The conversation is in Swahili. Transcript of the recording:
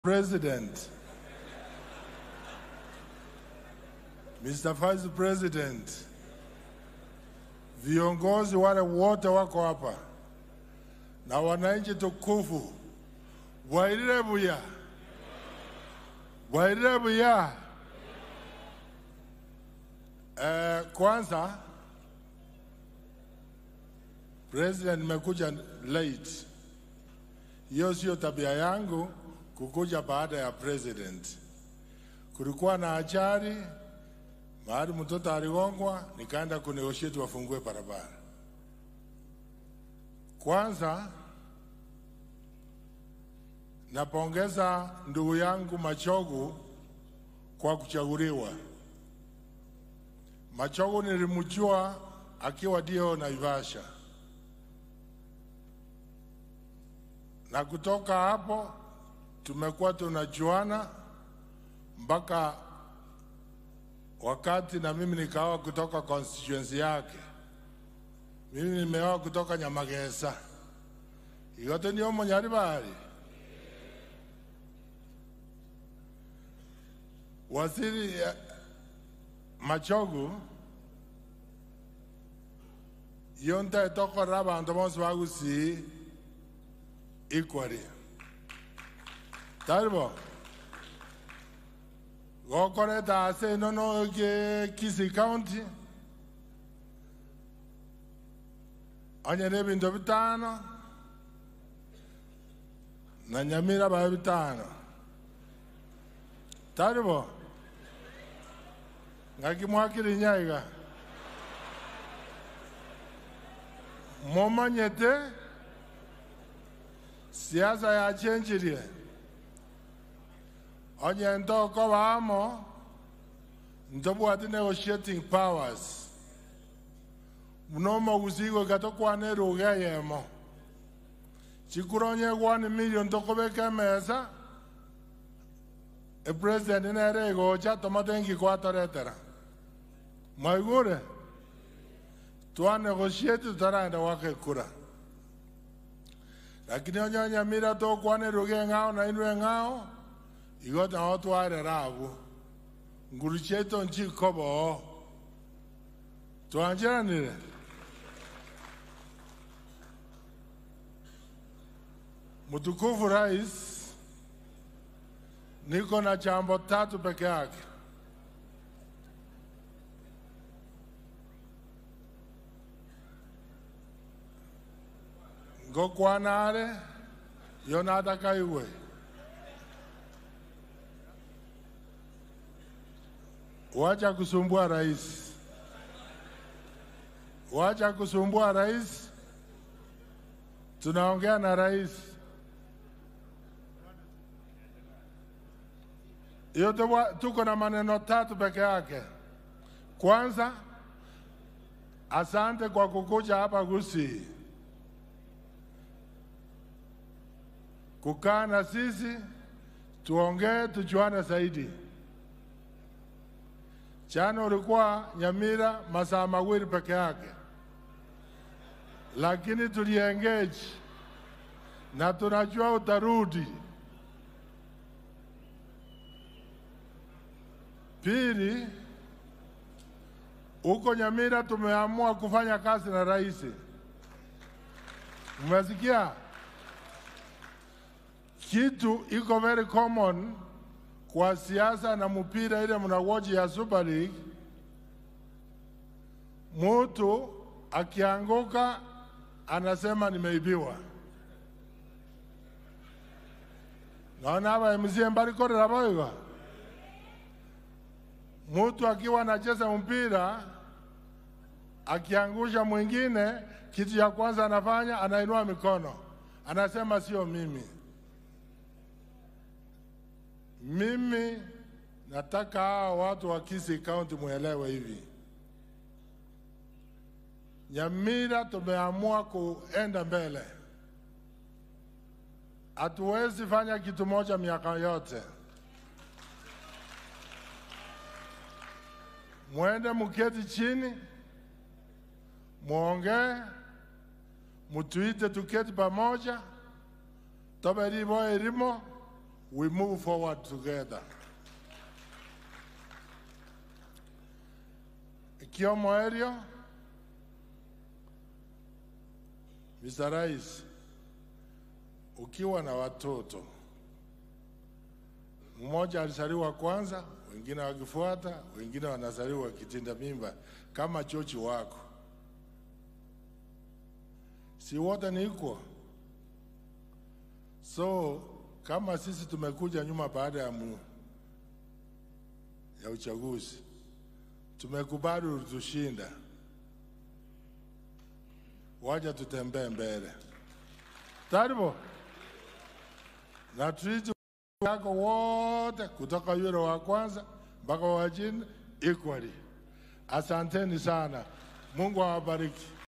President, Mr. Vice President, viongozi wale wote wako hapa na wananchi tukufu, Bwairire buya, Bwairire buya. Eh, kwanza President, nimekuja late. Hiyo sio tabia yangu kukuja baada ya president. Kulikuwa na ajali mahali mtoto aligongwa, nikaenda kunegotiate wafungue barabara. Kwanza napongeza ndugu yangu Machogu kwa kuchaguliwa. Machogu nilimjua akiwa dio Naivasha, na kutoka hapo tumekuwa tunajuana mpaka wakati na mimi nikaoa kutoka constituency yake. Mimi nimeoa kutoka Nyamagesa, igote ndio monyari bari waziri eh, Machogu yonta etokora abanto bonse bagusii equally taribo gokoreta ase eno no ke Kisii County onyere ebinto bitano na Nyamira babe bitano taribo ngaki mwakiri nyaiga momanyete siasa yachenjirie onye ntoko bamo ntobwati negotiating powers muno mogusigo gatokwane ruga yemo chikuronye gwani million tokobeka emesa epresident nere igocha tomatengi kwatoretera mwaigure twanegotiate tutaraenda gwakekura lakini onye nyamira tokwane ruga eng'ao na inwe eng'ao igo nao twarera abu nguru cheto nchikobo twanjiranire mtukufu rais niko na jambo tatu peke yake ngokwanare yonataka iwe wacha kusumbua rais, wacha kusumbua rais. Tunaongea na rais. Hiyo tu- tuko na maneno tatu peke yake. Kwanza, asante kwa kukuja hapa Gusii kukaa na sisi tuongee, tujuane zaidi. Jana ulikuwa Nyamira masaa mawili peke yake, lakini tuliengage na tunajua utarudi. Pili, huko Nyamira tumeamua kufanya kazi na rais. Umesikia? Kitu iko very common kwa siasa na mpira ile mnawoji ya Super League, mutu akianguka anasema nimeibiwa. Naona hapa mzie mbali korera boiga. Mutu akiwa anacheza mpira akiangusha mwingine, kitu ya kwanza anafanya anainua mikono, anasema sio mimi. Mimi nataka hawa watu wa Kisii County muelewe hivi, Nyamira tumeamua kuenda mbele. Hatuwezi fanya kitu moja miaka yote. Mwende muketi chini, muongee, mutuite tuketi pamoja, tobe ribo erimo we move forward together. Kiomo area, Mr. Rais, ukiwa na watoto mmoja alizaliwa kwanza, wengine wakifuata, wengine wanazaliwa kitinda mimba kama chochi wako, si wote ni equal? So kama sisi tumekuja nyuma baada ya, mu, ya uchaguzi tumekubali ulitushinda, waja tutembee mbele taribo na tuiti yako wote kutoka yule wa kwanza mpaka wa chini equally. Asanteni sana, Mungu awabariki.